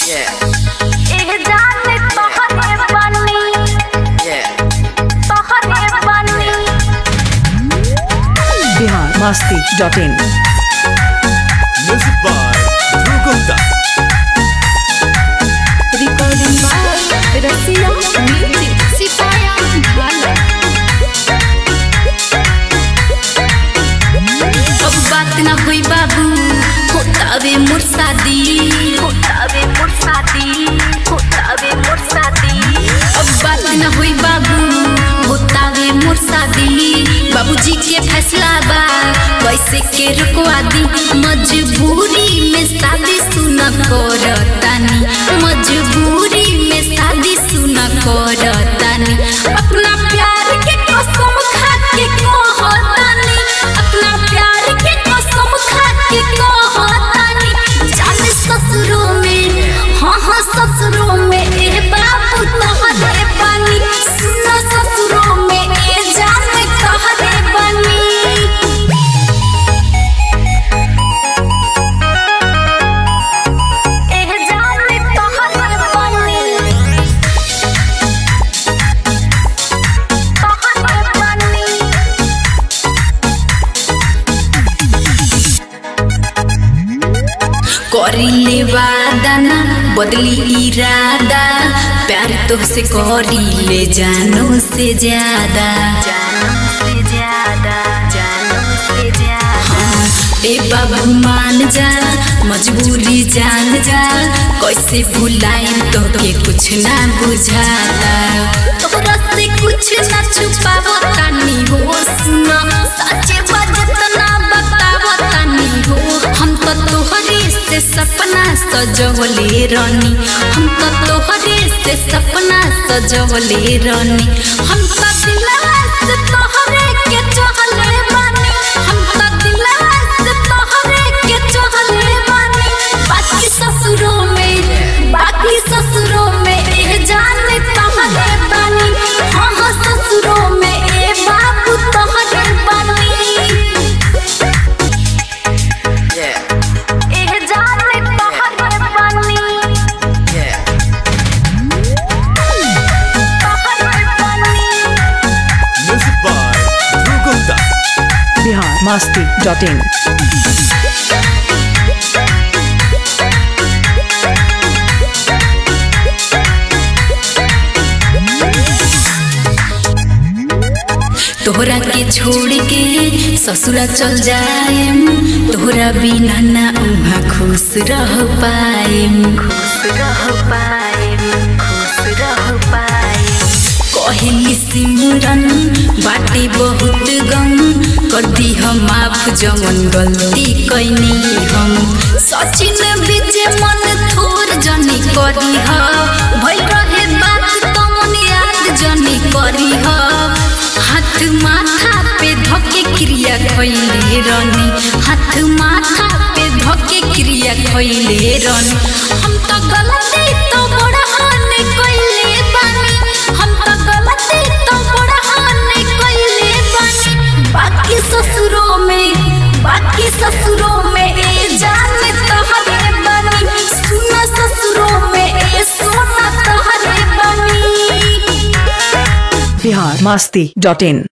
एह जाने तोहरे बनी तोहरे बनी Bihar Masti dot in Music by Dhruv Gupta. Recording by Rasiya music सिपाया भाला अब बात ना होई बाबू होतावे मोर शादी होतावे मोर शादी होतावे मोर शादी अब बात ना होई बाबू होतावे मोर शादी बाबूजी के फैसला बा कैसे के रुकवा दी मजबूरी में शादी सुना करतानी मजबूरी में शादी सुना करतानी अपना प्यार के कसम खा के कहतानी अपना प्यार के कसम खा के कहतानी जाने ससुरों में हाँ हाँ ससुरों में ए बाबू तोहरे बनी सुनो ससुरों में ए जाने तोहरे बनी एह जाने तोहरे बनी तोहरे बनी करिले वादा ना बदली इरादा प्यार तुझसे करिले जानो से ज्यादा जानो से ज्यादा जानो से ज्यादा ए बाबू मान जा मजबूरी जान जा कैसे भुलाई तो के कुछ ना बुझाता तोरा से कुछ ना छुपावो तानी हो सुना सच्चे बात ना बतावो तानी हो हम तो तोहरे से सपना सजवले रानी हम तो तोहरे से सपना सजवले रानी हम तो दिलवा से तोहरे के चाहले बानी हम तो दिलवा से तोहरे के चाहले बानी बाकी ससुरों में बाकी ससुरों में ए जाने तोहरे बानी हाँ हाँ ससुरों में ए बाबू तोहरे बानी एह जाने तोहरे बनी तोहरे बनी Music by Dhruv Gupta. Bihar Masti dot in तोहरा के छोड़ के ससुरा चल जाएम तोहरा बिना ना उहाँ खुश रह पाएम खुश रह पाए खुश रह पाए कहली सिमरन बाटे बहुत गम कर दी हम माफ जमन गलती कैनी हम सचिन बीचे मन थोर जनी करी ह भइल रहे बात तमन याद जनी करी ह हाथ माथा पे धके क्रिया खैले रनी हाथ माथा पे धके क्रिया खैले रनी हम तो गलती तो बड़ा हानि कैले बानी हम तो गलती तो बड़ा हानि कैले बानी बाकी ससुरों में बाकी ससुरों में ए जाने तोहरे बनी सुना ससुरों में ए सोना तोहरे बनी बिहार मस्ती डॉट इन